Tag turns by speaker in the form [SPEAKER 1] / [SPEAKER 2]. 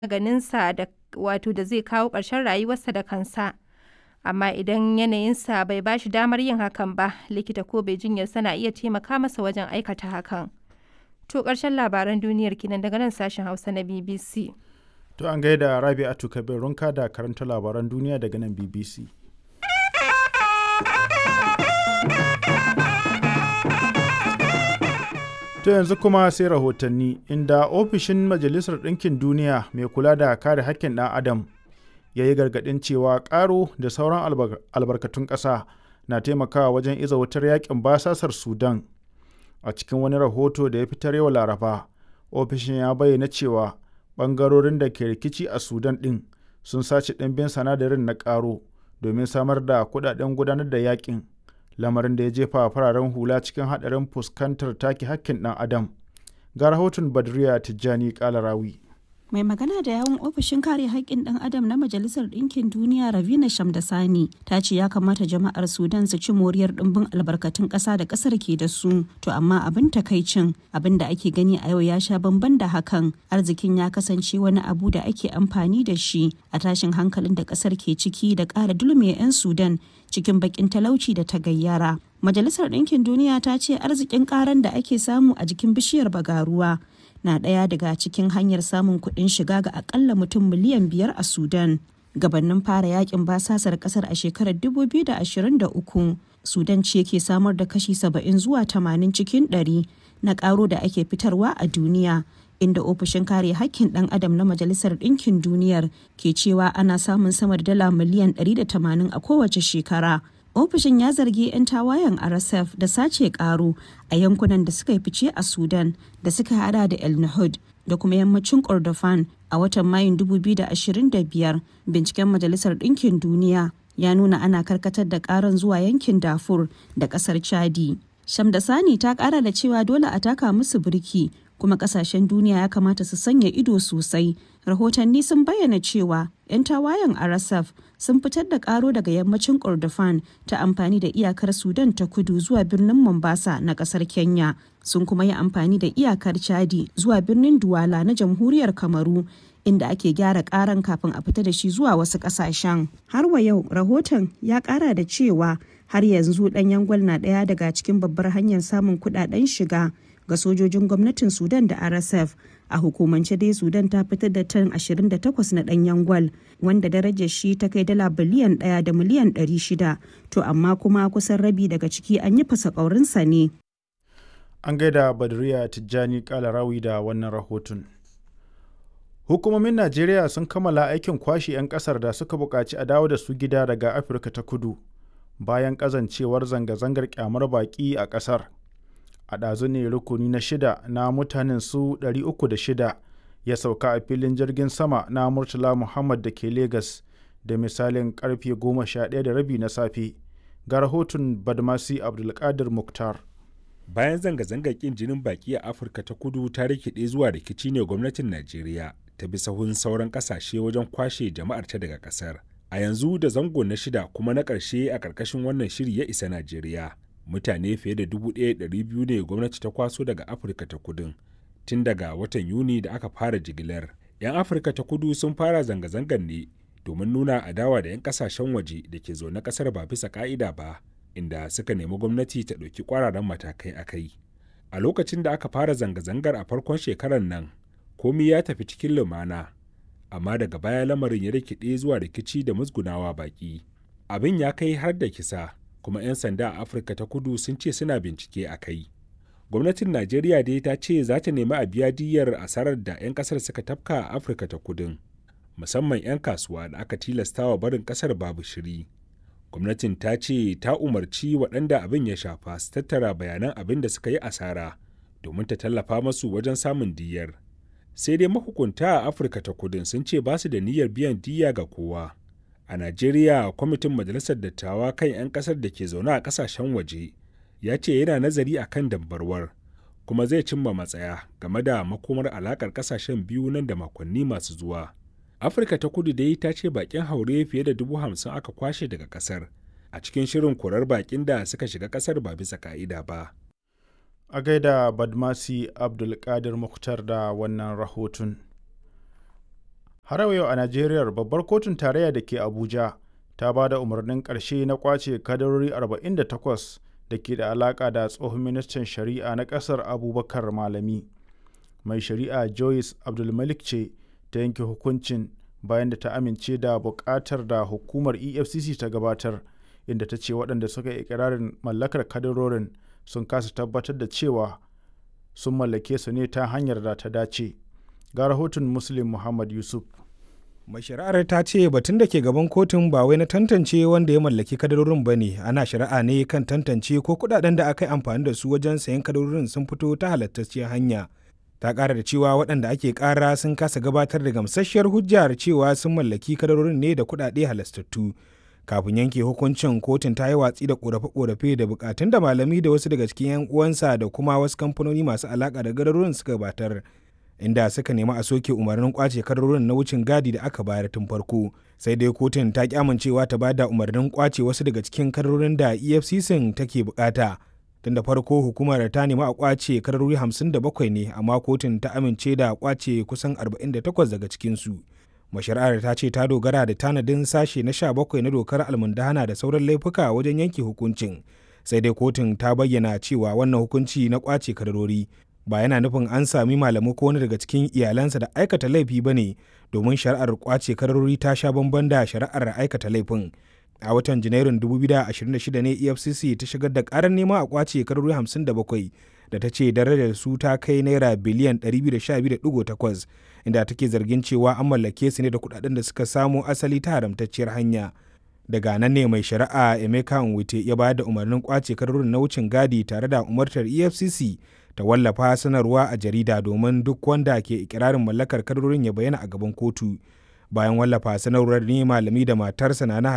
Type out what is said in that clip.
[SPEAKER 1] maganinsa da wato da zai kawo ƙarshen rayuwarsa da kansa. Amma idan yanayinsa bai ba shi damar yin hakan ba, likita ko mai jinyarsa na iya taimaka masa wajen aikata hakan. To ƙarshen labaran duniyar kenan daga nan sashen Hausa na BBC.
[SPEAKER 2] To an gaida Rabi'atu Kabir Runka da karanta labaran duniya daga nan BBC. To yanzu kuma sai rahotanni inda ofishin Majalisar Ɗinkin Duniya mai kula da kare haƙƙin ɗan Adam ya yi gargaɗin cewa ƙaro da sauran albarkatun ƙasa na taimakawa wajen iza wutar yakin basasar Sudan. A cikin wani rahoto da ya fitar yau Laraba, ofishin ya bayyana cewa ɓangarorin da ke rikici a Sudan ɗin sun sace ɗimbin sanadarin na ƙaro domin samar da kuɗaɗen gudanar da yakin. lamarin da ya jefa fararen hula cikin haɗarin fuskantar take hakkin ɗan adam ga rahoton badriya tijjani kalarawi
[SPEAKER 3] mai magana da yawun ofishin kare haƙƙin ɗan adam na majalisar ɗinkin duniya ravina shamdasani ta ce ya kamata jama'ar sudan su ci moriyar ɗimbin albarkatun ƙasa da ƙasar ke da su to amma abin takaicin abin da ake gani a yau ya sha bamban da hakan arzikin ya kasance wani abu da ake amfani da shi a tashin hankalin da ƙasar ke ciki da ƙara dulme 'yan sudan cikin bakin talauci da ta gayyara. Majalisar Ɗinkin Duniya ta ce arzikin ƙaran da ake samu a jikin bishiyar bagaruwa na ɗaya daga cikin hanyar samun kuɗin shiga ga akalla mutum miliyan biyar a Sudan. Gabannin fara yakin basasar ƙasar a shekarar 2023, Sudan ce ke samar da kashi 70 zuwa 80 cikin 100 na ƙaro da ake fitarwa a duniya. inda ofishin kare hakkin ɗan adam na majalisar ɗinkin duniyar ke cewa ana samun sama da dala miliyan 180 a kowace shekara ofishin ya zargi 'yan tawayen rsf da sace karo a yankunan da suka yi fice a sudan da suka hada da el nahud da kuma yammacin kordofan a watan mayun 2025 binciken majalisar ɗinkin duniya ya nuna ana karkatar da karan zuwa yankin dafur da ƙasar chadi shamdasani ta ƙara da cewa dole a taka musu birki kuma kasashen duniya ya kamata su sanya ido sosai rahotanni sun bayyana cewa 'yan tawayen rsf sun fitar da karo daga yammacin kordofan ta amfani da iyakar sudan ta kudu zuwa birnin mombasa na kasar kenya sun kuma yi amfani da iyakar chadi zuwa birnin duwala na jamhuriyar kamaru inda ake gyara karan kafin a fita da shi zuwa wasu kasashen har wa yau rahoton ya kara da cewa har yanzu ɗanyen gwal na ɗaya daga cikin babbar hanyar samun kuɗaɗen shiga ga sojojin gwamnatin sudan da rsf a hukumance dai sudan ta fitar da tan 28 na danyen gwal wanda darajar shi ta kai dala biliyan 1 da miliyan 600 to amma kuma kusan rabi daga ciki an yi fasa ƙaurinsa ne
[SPEAKER 2] an gaida badriya tijjani kalarawi da wannan rahoton hukumomin najeriya sun kammala aikin kwashe 'yan kasar da suka buƙaci a dawo da su gida daga afirka ta kudu bayan ƙazancewar zanga-zangar kyamar baƙi a ƙasar a ɗazu ne rukuni na shida na mutanen su 306 ya sauka a filin jirgin sama na murtala muhammad da ke Legas da misalin karfe 11 da rabi na safe ga rahoton badmasi abdulkadir muktar
[SPEAKER 4] bayan zanga-zangar kin jinin baki a afirka ta kudu ta rikide zuwa rikici ne gwamnatin najeriya ta bi sahun sauran kasashe wajen kwashe jama'ar ta daga kasar a yanzu da zango na shida kuma na ƙarshe a ƙarƙashin wannan shiri ya isa najeriya mutane fiye da 1,200 ne gwamnati ta kwaso daga afirka ta kudin tun daga watan yuni da aka fara jigilar 'yan afirka ta kudu sun fara zanga-zangar ne domin nuna adawa da 'yan kasashen waje da ke zaune kasar ba bisa ka'ida ba inda suka nemi gwamnati ta ɗauki ƙwararren matakai a kai a lokacin da aka fara zanga-zangar a farkon shekarar nan komi ya tafi cikin lumana amma daga baya lamarin ya rikide zuwa rikici da musgunawa baki abin ya kai har da kisa kuma 'yan sanda a afirka ta kudu sun ce suna bincike a kai gwamnatin najeriya dai ta ce za ta nemi a biya diyyar asarar da 'yan kasar suka tafka a afirka ta kudin musamman 'yan kasuwa da aka tilastawa barin kasar babu shiri gwamnatin ta ce ta umarci waɗanda abin ya shafa su tattara bayanan abin da suka yi asara domin ta tallafa masu wajen samun diyyar sai dai mahukunta a afirka ta kudin sun ce ba su da niyyar biyan diyya ga kowa a Najeriya kwamitin Majalisar Dattawa kan 'yan kasar da ke zaune a kasashen waje ya ce yana nazari a kan dambarwar kuma zai cimma matsaya game da makomar alakar kasashen biyu nan da makonni masu zuwa. Afirka ta kudu dai ta ce bakin haure fiye da dubu hamsin aka kwashe daga kasar a cikin shirin korar bakin da suka shiga kasar ba bisa ka'ida ba.
[SPEAKER 2] a gaida badmasi abdulkadir muktar da wannan rahoton har yau a najeriya babbar kotun tarayya da ke abuja ta ba da umarnin ƙarshe na kwace kadarori 48 da ke da alaƙa da tsohon ministan shari'a na ƙasar abubakar malami mai shari'a joyce abdulmalik ce ta yanke hukuncin bayan da ta amince da buƙatar da hukumar efcc ta gabatar inda ta ce waɗanda suka yi ikirarin mallakar kadarorin sun kasa tabbatar da cewa sun mallake su ne ta hanyar da ta dace ga rahoton muslim muhammad yusuf
[SPEAKER 5] mai shari'ar ta ce batun da ke gaban kotun ba wai na tantance wanda ya mallaki kadarorin ba ne ana shari'a ne kan tantance ko kudaden da aka yi amfani da su wajen sayan kadarorin sun fito ta halattacciyar hanya ta ƙara da cewa waɗanda ake ƙara sun kasa gabatar da gamsasshiyar hujjar cewa sun mallaki kadarorin ne da kuɗaɗe halastattu kafin yanke hukuncin kotun ta yi watsi da ƙorafe-ƙorafe da buƙatun da malami da wasu daga cikin 'yan uwansa da kuma wasu kamfanoni masu alaƙa da kadarorin suka gabatar inda suka nemi a soke umarnin kwace kadarorin na wucin gadi da aka bayar tun farko sai dai kotun ta ki amincewa ta bada umarnin kwace wasu daga cikin kadarorin da efcc take bukata tun da farko hukumar ta nemi a kwace kadarori 57 ne amma kotun ta amince da kwace kusan 48 daga cikinsu mashari'ar ta ce ta dogara da tanadin sashe na 17 na dokar almundahana da sauran laifuka wajen yanke hukuncin sai dai kotun ta bayyana cewa wannan hukunci na kwace kadarori ba yana nufin an sami malamu ko wani daga cikin iyalansa da aikata laifi ba ne domin shari'ar kwace kadarori ta sha bamban da shari'ar aikata laifin a watan janairun 2026 ne efcc ta shigar da karar nema a kwace kadarori 57 da ta ce darajar su ta kai naira biliyan 212.8 inda take zargin cewa an mallake su ne da kudaden da suka samo asali ta haramtacciyar hanya daga nan ne mai shari'a emeka nwite ya bayar da umarnin kwace kadarorin na wucin gadi tare da umartar efcc ta wallafa sanarwa a jarida domin duk wanda ke ikirarin mallakar kadarorin ya bayyana a gaban kotu bayan wallafa sanarwar ne malami da matarsa na